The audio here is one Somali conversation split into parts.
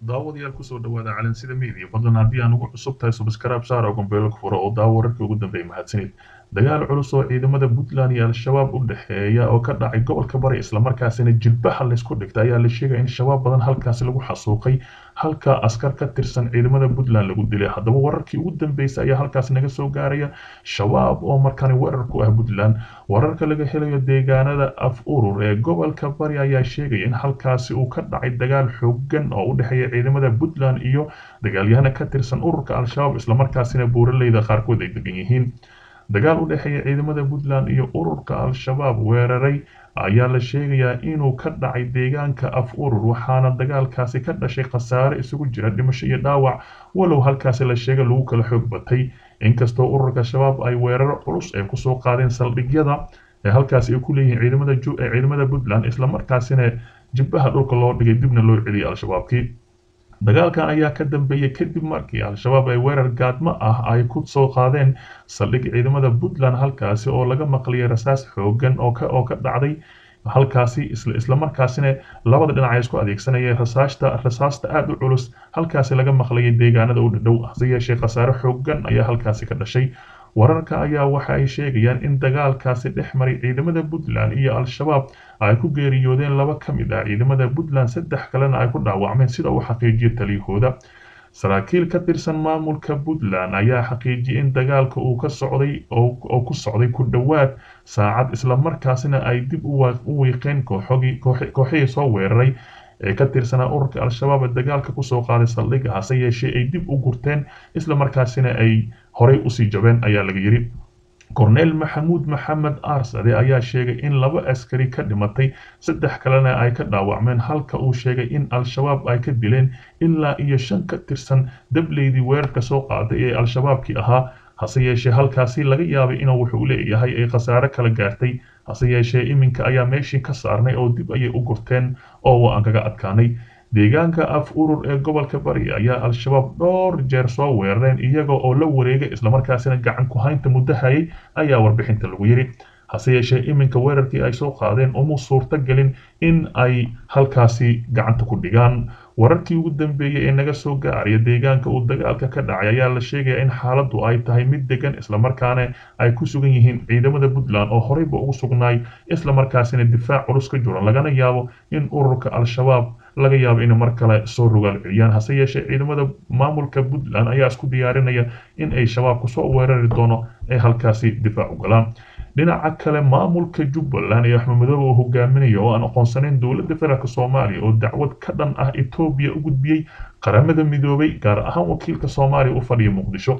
daawadayaal kusoo dhawaada calansida media fadlan haddii aan ugu cusub tahay subscribe saar oo gombeelo fura oo daawo wararkii ugu dambeeyay mahadsanid dagaal culus oo ciidamada puntland iyo al-shabaab u dhexeeya oo ka dhacay gobolka bari islamarkaasina jilbaha laysku dhigtay ayaa la sheegaya in shabaab badan halkaasi lagu xasuuqay halka askar ka tirsan ciidamada puntland lagu dilay haddaba wararkii ugu dambeysay ayaa halkaas naga soo gaaraya shabaab oo markani weerar ku ah puntland wararka laga helayo deegaanada af urur ee gobolka bari ayaa sheegaya in halkaasi uu ka dhacay dagaal xoogan oo u dhexeeya ciidamada puntland iyo dagaalyahana ka tirsan ururka al-shabaab islamarkaasina buuraleyda qaarkood ay degan yihiin dagaal u dhexeeya ciidamada puntland iyo ururka al-shabaab weeraray ayaa la sheegayaa inuu ka dhacay deegaanka af urur waxaana dagaalkaasi ka dhashay khasaare isugu jira dhimasho iyo dhaawac walow halkaasi la sheegay lagu kala xoog batay inkastoo ururka shabaab ay weeraro culus ay kusoo qaadeen saldhigyada ee halkaasi ay ku leeyihiin ciidamada ee ciidamada puntland islamarkaasina jibbaha dhulka loo dhigay dibna loo celiyay al-shabaabkii dagaalkan ayaa ka dambeeyey kadib markii al-shabaab ay weerar gaadmo ah ay ku soo qaadeen saldhig ciidamada puntland halkaasi oo laga maqliyay rasaas xoogan oo ka oo ka dhacday halkaasi islamarkaasina labada dhinac ay isku adeegsanayeen rasaasta rasaasta aada u culus halkaasi laga maqlayay deegaanada u dhadhow hase yeeshee khasaare xoogan ayaa halkaasi ka dhashay wararka ayaa waxa ay sheegayaan in dagaalkaasi dhex maray ciidamada puntland iyo al-shabaab ay ku geeriyoodeen laba ka mid ah ciidamada puntland saddex kalena ay ku dhaawacmeen sida uu xaqiijiyay taliyahooda saraakiil ka tirsan maamulka puntland ayaa xaqiijiyay in dagaalka uu ka socday oo ku socday ku dhowaad saacad islamarkaasina ay dib u wiiqeen kooxihii soo weeraray ee ka tirsanaa ururka al-shabaab ee dagaalka kusoo qaaday saldhigga hase yeeshee ay dib u gurteen islamarkaasina ay horey usii jabeen ayaa laga yidhi korneel maxamuud maxamed aarsade ayaa sheegay in laba askari ka dhimatay saddex kalena ay ka dhaawacmeen halka uu sheegay in al-shabaab ay ka dileen ilaa iyo shan ka tirsan dableydii weerarka soo qaaday ee al-shabaabkii ahaa hase yeeshee halkaasi laga yaabay inuu wuxuu leeyahay ay khasaare kala gaartay hase yeeshee iminka ayaa meeshii ka saarnay oo dib ayay u gurteen oo aan kaga adkaanay deegaanka af urur ee gobolka bari ayaa al-shabaab dhowr jeer soo weerareen iyaga oo la wareegay islamarkaasina gacan ku haynta muddo hayay ayaa warbixinta lagu yidhi hase yeeshee iminka weerarkii ay soo qaadeen uma suurto gelin in ay halkaasi gacanta ku dhigaan wararkii ugu dambeeyey ee naga soo gaaraya deegaanka uu dagaalka ka dhacay ayaa la sheegaya in xaaladdu ay tahay mid degan islamarkaana ay ku sugan yihiin ciidamada puntland oo horeyba ugu sugnaay islamarkaasina difaac culus ka jiran lagana yaabo in ururka al-shabaab laga yaabo inay mar kale soo rogaal celiyaan hase yeeshee ciidamada maamulka puntland ayaa isku diyaarinaya in ay shabaabku soo weerari doono ay halkaasi difaac u galaan dhinaca kale maamulka jubbaland ee axmed madoobe oo hogaaminaya oo aan aqoonsanayn dowladda federaalk soomaaliya oo dacwad ka dhan ah etoobiya u gudbiyey qaramada midoobay gaar ahaan wakiilka soomaaliya u fadhiya muqdisho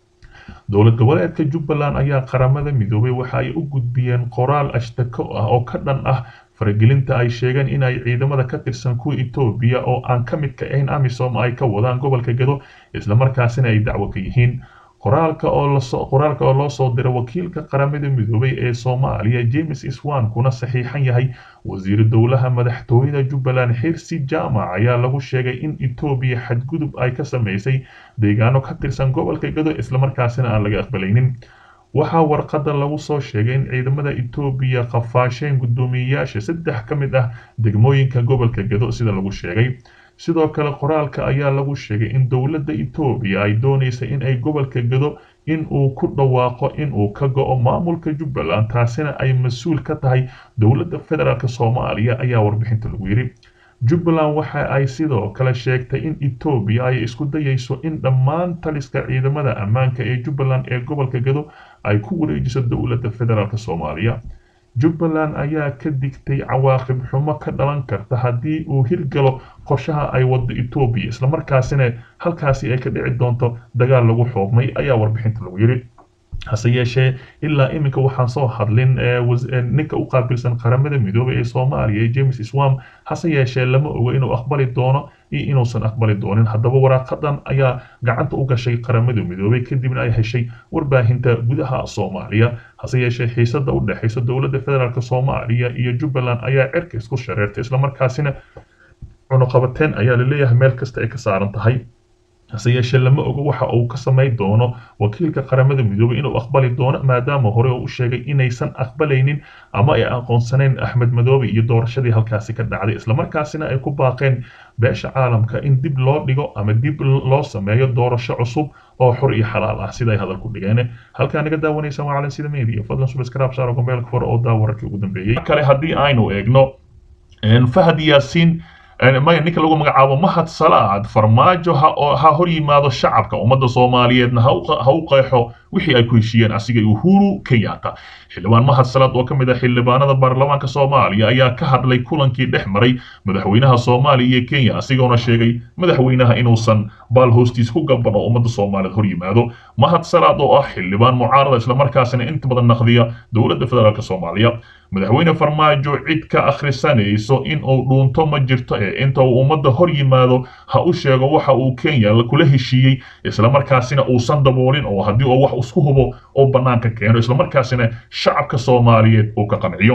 dowlad goboleedka jubbaland ayaa qaramada midoobay waxa ay u gudbiyeen qoraal ashtako ah oo ka dhan ah faragelinta ay sheegeen in ay ciidamada ka tirsan kuwa etoobiya oo aan ka midka ahayn amisom ay ka wadaan gobolka gedo islamarkaasina ay dacwo ka yihiin qoraalka oo loo soo diray wakiilka qaramada midoobay ee soomaaliya james iswan kuna saxiixan yahay wasiiru dowlaha madaxtooyada jubbaland xirsi jaamac ayaa lagu sheegay in etoobiya xadgudub ay ka samaysay deegaano ka tirsan gobolka gedo islamarkaasina aan laga aqbalaynin waxaa warqadda lagu soo sheegay in ciidamada etoobiya qafaasheen guddoomiyeyaasha saddex ka mid ah degmooyinka gobolka gedo sida lagu sheegay sidoo kale qoraalka ayaa lagu sheegay in dowladda etoobiya ay doonaysa in ay gobolka gedo in uu ku dhawaaqo in uu ka go-o maamulka jubbaland taasina ay mas-uul ka tahay dowladda federaalk soomaaliya ayaa warbixinta lagu yidhi jubbaland waxa ay sidoo kale sheegtay in etoobiya ay isku dayayso in dhammaan taliska ciidamada ammaanka ee jubbaland ee gobolka gedo ay ku wareejiso dowladda federaalk soomaaliya jubbaland ayaa ka digtay cawaaqib xumo ka dhalan karta haddii uu hirgalo qorshaha ay wado etoobiya islamarkaasina halkaasi ay ka dhici doonto dagaal lagu xoogmay ayaa warbixinta lagu yidhi hase yeeshee ilaa iminka waxaan soo hadlin ninka u qaabilsan qaramada midoobay ee soomaaliya ee james swam hase yeeshee lama ogo inuu aqbali doono iyo inuusan aqbali doonin haddaba waraaqadan ayaa gacanta u gashay qaramada midoobay kadibna ay heshay warbaahinta gudaha soomaaliya hase yeeshee xiisada u dhexaysa dowladda federaalk soomaaliya iyo jubbaland ayaa cirka isku shareertay islamarkaasina cunuqabateen ayaa laleeyahay meel kasta ay ka saaran tahay hase yeeshee lama ogo waxa uu ka samayn doono wakiilka qaramada midoobay inuu aqbali doono maadaama hore oo u sheegay inaysan aqbalaynin ama ay aqoonsanayn axmed madoobe iyo doorashadii halkaasi ka dhacday islamarkaasina ay ku baaqeen beesha caalamka in dib loo dhigo ama dib loo sameeyo doorasho cusub oo xor iyo xalaal ah siday hadal ku dhigeen halkaa naga daawanaysa waa calan sida media fadlan subscribe saaro gombeelka fore oo daa wararkii ugu dambeeyey kale haddii aynu eegno fahad yaasiin maya ninka lagu magacaabo mahad salaad farmaajo ha hor yimaado shacabka ummadda soomaaliyeedna ha u qeexo wixii ay ku heshiiyeen asiga uhuru kenyatta xildhibaan mahad salaad oo ka mid ah xildhibaanada baarlamaanka soomaaliya ayaa ka hadlay kulankii dhex maray madaxweynaha soomaaliya iyo kenya asigoona sheegay madaxweynaha inuusan baal hoostiis ku gaban oo ummadda soomaaliyeed hor yimaado mahad salaad oo ah xildhibaan mucaarada islamarkaasina inta badan naqdiya dowladda federaalk soomaaliya madaxweyne farmaajo cid ka akhrisanayso in uu dhuunto ma jirto ee inta uu ummadda hor yimaado ha u sheego waxa uu kenya kula heshiiyey islamarkaasina uusan daboolin oo haddii uu wax isku hubo oo bannaanka keeno islamarkaasina shacabka soomaaliyeed uu ka qanciyo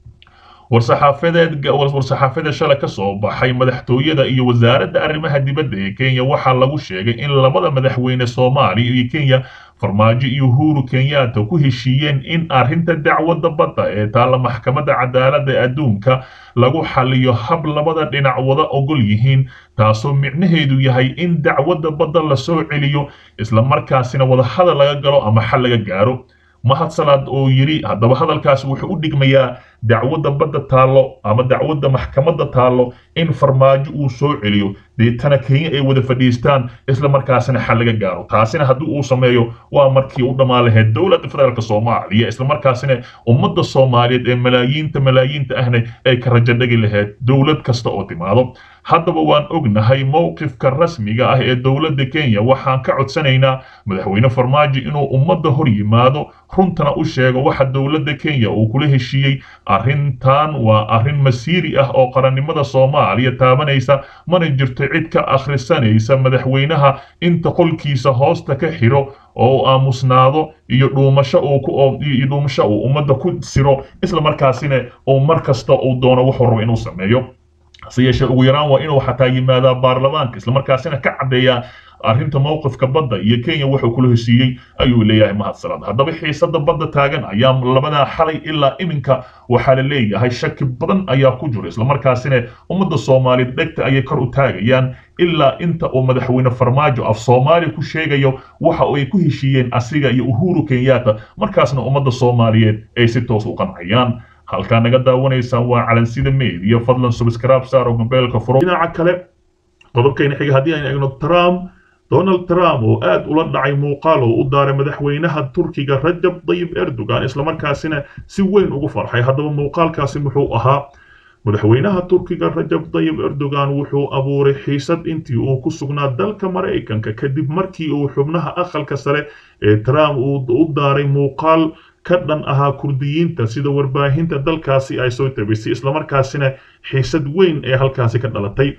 war-saxaafadeed war-saxaafadeed shalay ka soo baxay madaxtooyada iyo wasaaradda arrimaha dibadda ee kenya waxaa lagu sheegay in labada madaxweyne soomaaliya iyo kenya farmaajo iyo uhuru kenyatta ku heshiiyeen in arrinta dacwadda badda ee taalla maxkamadda cadaaladda adduunka lagu xaliyo hab labada dhinac wada ogol yihiin taasoo micnaheedu yahay in dacwadda badda la soo celiyo islamarkaasina wadahadal laga galo ama xal laga gaaro mahad salaad oo yidhi haddaba hadalkaasi wuxuu u dhigmayaa dacwadda badda taallo ama dacwadda maxkamadda taallo in farmaajo uu soo celiyo deetana kenya ay wada fadhiistaan islamarkaasina xal laga gaaro taasina haddii uu sameeyo waa markii u dhammaan lahayd dowladda federaalk soomaaliya islamarkaasina ummadda soomaaliyeed ee malaayiinta malaayiinta ahna ay ka rajo dhegi lahayd dowlad kasta oo timaado haddaba waan ognahay mowqifka rasmiga ah ee dowladda kenya waxaan ka codsanaynaa madaxweyne farmaajo inuu ummadda hor yimaado runtana u sheego waxa dowladda kenya uu kula heshiiyey arrintan waa arrin masiiri ah oo qarannimada soomaaliya taabanaysa mana jirto cid ka akhrisanaysa madaxweynaha inta qolkiisa hoosta ka xiro oo aamusnaado iyo dhuumasho uu iyo dhuumasho uu ummadda ku siro islamarkaasina uu mar kasta uu doono wuxuu rabo inuu sameeyo hase yeeshee ugu yaraan waa inuu xataa yimaadaa baarlamaanka islamarkaasina ka caddeeyaa arrinta mowqifka badda iyo kenya wuxuu kula heshiiyey ayuu leeyahay mahad salaad haddaba xiisada badda taagan ayaa labadaa xalay ilaa iminka waxaa la leeyahay shaki badan ayaa ku jiro islamarkaasina ummadda soomaaliyeed dhegta ayay kor u taagayaan ilaa inta uu madaxweyne farmaajo af soomaaliya ku sheegayo waxa ay ku heshiiyeen asiga iyo uhuru kenyatta markaasna ummadda soomaaliyeed ay si toos u qancayaan halkaa naga daawanaysaan waa calansida media fadlan subscribe saaro mobeelka furo dhinaca kale qodobkayna xiga haddii aynu eegno trump donald trump oo aad ula dhacay muuqaal oo u daaray madaxweynaha turkiga rajab dayib erdogan islamarkaasina si weyn ugu farxay haddaba muuqaalkaasi muxuu ahaa madaxweynaha turkiga rajab dayib erdogan wuxuu abuuray xiisad intii uu ku sugnaa dalka maraykanka kadib markii uu xubnaha aqalka sare ee trump uu u daaray muuqaal ka dhan ahaa kurdiyiinta sida warbaahinta dalkaasi ay soo tabisay islamarkaasina xiisad weyn ee halkaasi ka dhalatay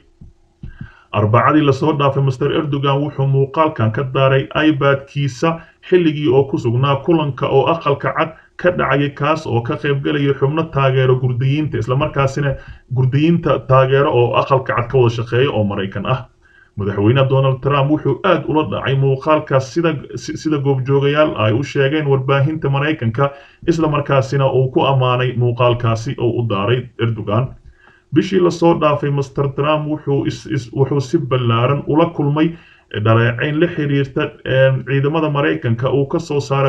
arbacadii lasoo dhaafay master erdogan wuxuu muuqaalkan ka daaray ibadkiisa xilligii oo ku sugnaa kulanka oo aqalka cad ka dhacayay kaas oo ka qaybgalaya xubno taageero gurdiyiinta islamarkaasina gurdiyiinta taageero oo aqalka cad ka wada shaqeeya oo maraykan ah madaxweyne donald trump wuxuu aad ula dhacay muuqaalkaas sida sida goobjoogayaal ay u sheegeen warbaahinta maraykanka islamarkaasina uu ku ammaanay muuqaalkaasi oo u daaray erdogan bishii lasoo dhaafay master trump wuxuu si ballaaran ula kulmay dhaleecayn la xiriirta ciidamada maraykanka uu ka soo saaray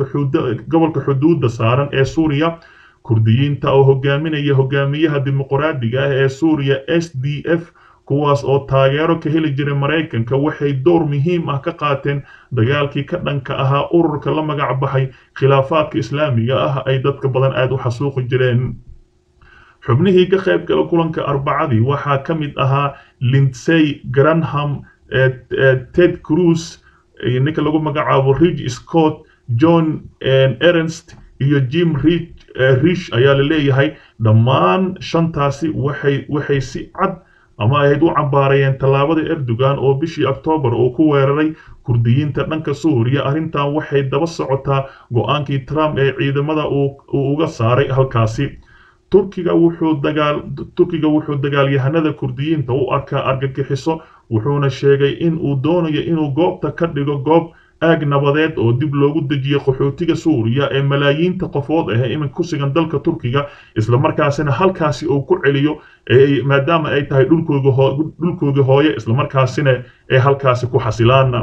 gobolka xuduudda saaran ee suuriya kurdiyiinta oo hogaaminaya hogaamiyaha dimuqraadiga ah ee suuriya s d f kuwaas oo taageero ka heli jiray maraykanka waxay door muhiim ah ka qaateen dagaalkii ka dhanka ahaa ururka la magac baxay khilaafaadka islaamiga ah ay dadka badan aad u xasuuqi jireen xubnihii ka qayb gala kulanka arbacadii waxaa ka mid ahaa lindsey granham ted cruz ninka lagu magacaabo ridge scott john ernst iyo jim rish ayaa la leeyahay dhammaan shantaasi waxay waxay si cad ama ahayd u cambaarayeen tallaabada erdogan oo bishii oktoobar uu ku weeraray kurdiyiinta dhanka suuriya arrintan waxay daba socotaa go-aankii trump ee ciidamada uu uga saaray halkaasi turkiga wuxuu dagaal turkiga wuxuu dagaalyahanada kurdiyiinta u arkaa argagixiso wuxuuna sheegay in uu doonayo inuu goobta ka dhigo goob aag nabadeed oo dib loogu dejiyo qaxootiga suuriya ee malaayiinta qofood ah ee iminka ku sugan dalka turkiga islamarkaasina halkaasi uu ku celiyo maadaama ay tahay dhulkooga hooye islamarkaasina ay halkaasi ku xasilaan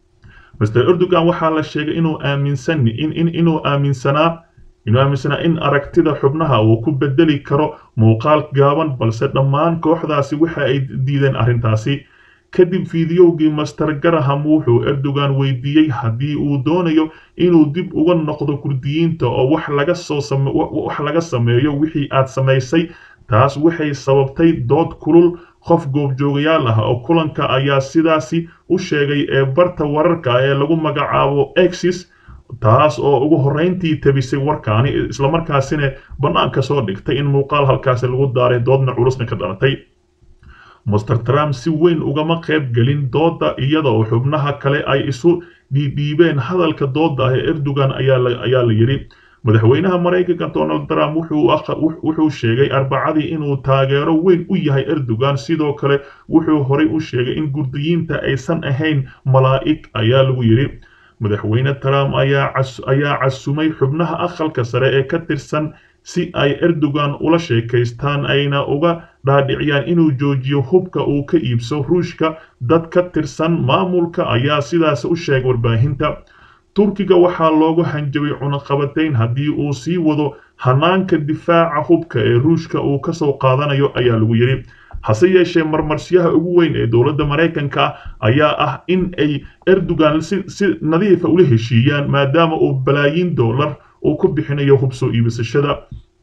mr erdogan waxaa la sheegay inuu aaminsan inuu aaminsanaa inuu aaminsanaa in aragtida xubnaha uu ku bedeli karo muuqaal gaaban balse dhammaan kooxdaasi waxa ay diideen arrintaasi kadib fiidiyowgii master garaham wuxuu erdogan weydiiyey haddii uu doonayo inuu dib uga noqdo kurdiyiinta oo wax laga soo wax laga sameeyo wixii aad samaysay taas waxay sababtay dood kulul qof goobjoogayaal ah oo kulanka ayaa sidaasi u sheegay ee barta wararka ee lagu magacaabo exis taas oo ugu horrayntii tabisay warkaani islamarkaasina bannaanka soo dhigtay in muuqaal halkaasi lagu daaray doodna culusna ka dhalatay master trump si weyn ugama qayb gelin dooda iyada oo xubnaha kale ay isu dhiidhiibeen hadalka dooda ah ee erdogan ayaa la yidhi madaxweynaha maraykanka donald trump wuxuu sheegay arbacadii inuu taageero weyn u yahay erdogan sidoo kale wuxuu horay u sheegay in gurdiyiinta aysan ahayn malaa'ig ayaa lagu yidhi madaxweyne trump ayaa casumay xubnaha aqalka sare ee ka tirsan si ay erdogan ula sheekaystaan ayna uga dhaadhiciyaan inuu joojiyo hubka uu ka iibso ruushka dad ka tirsan maamulka ayaa sidaas u sheegay warbaahinta turkiga waxaa loogu hanjabay cunaqabatayn haddii uu sii wado hanaanka difaaca hubka ee ruushka uu kasoo qaadanayo ayaa lagu yidhi hase yeeshee marmarsiyaha ugu weyn ee dowladda maraykanka ayaa ah in ay erdogan si nadiifa ula heshiiyaan maadaama uu balaayiin dollar uu ku bixinayo hub soo iibisashada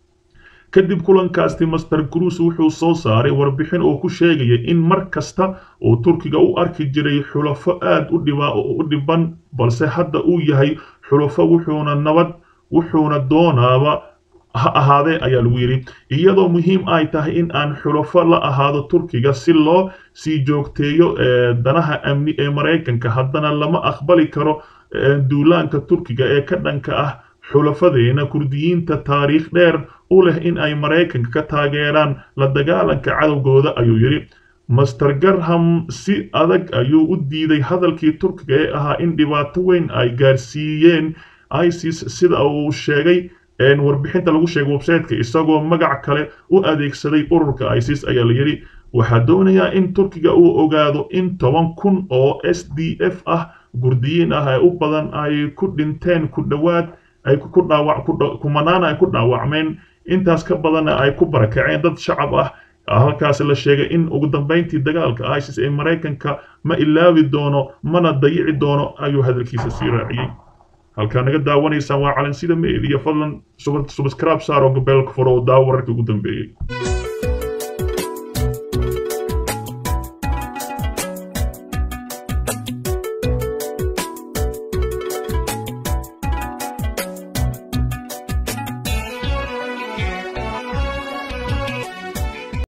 kadib kulankaasti master cruise wuxuu soo saaray warbixin oo ku sheegaya in mar kasta uu turkiga u arki jiray xulafo aad u dhiban balse hadda uu yahay xulafo wuxuuna nabad wuxuuna doonaaba ha ahaadee ayaa lagu yidhi iyadoo muhiim ay tahay in aan xulafo la ahaado turkiga si loo sii joogteeyo danaha amni ee maraykanka haddana lama aqbali karo duulaanka turkiga ee ka dhanka ah xulafadeena kurdiyiinta taariikh dheer u leh in ay maraykanka ka taageeraan la dagaalanka cadowgooda ayuu yidhi master garham si adag ayuu u diiday hadalkii turkiga ee ahaa in dhibaato weyn ay gaarsiiyeen isis sida uu sheegay warbixinta lagu sheegay websiteka isagoo magac kale u adeegsaday ururka isis ayaa la yidhi waxaa doonayaa in turkiga uu ogaado in toban kun oo s d f ah gurdiyiin ah ee u badan ay ku dhinteen ku dhowaad ay ku dhaawac kumanaana ay ku dhaawacmeen intaas ka badanna ay ku barakaceen dad shacab ah halkaasi la sheegay in ugu dambayntii dagaalka isis ee maraykanka ma ilaawi doono mana dayici doono ayuu hadalkiisa sii raaciyey halkaa naga daawanaysaan waa calansida meediya fadlan subscribe saaro gabeelka furo oo daawo wararkii ugu dambeeyey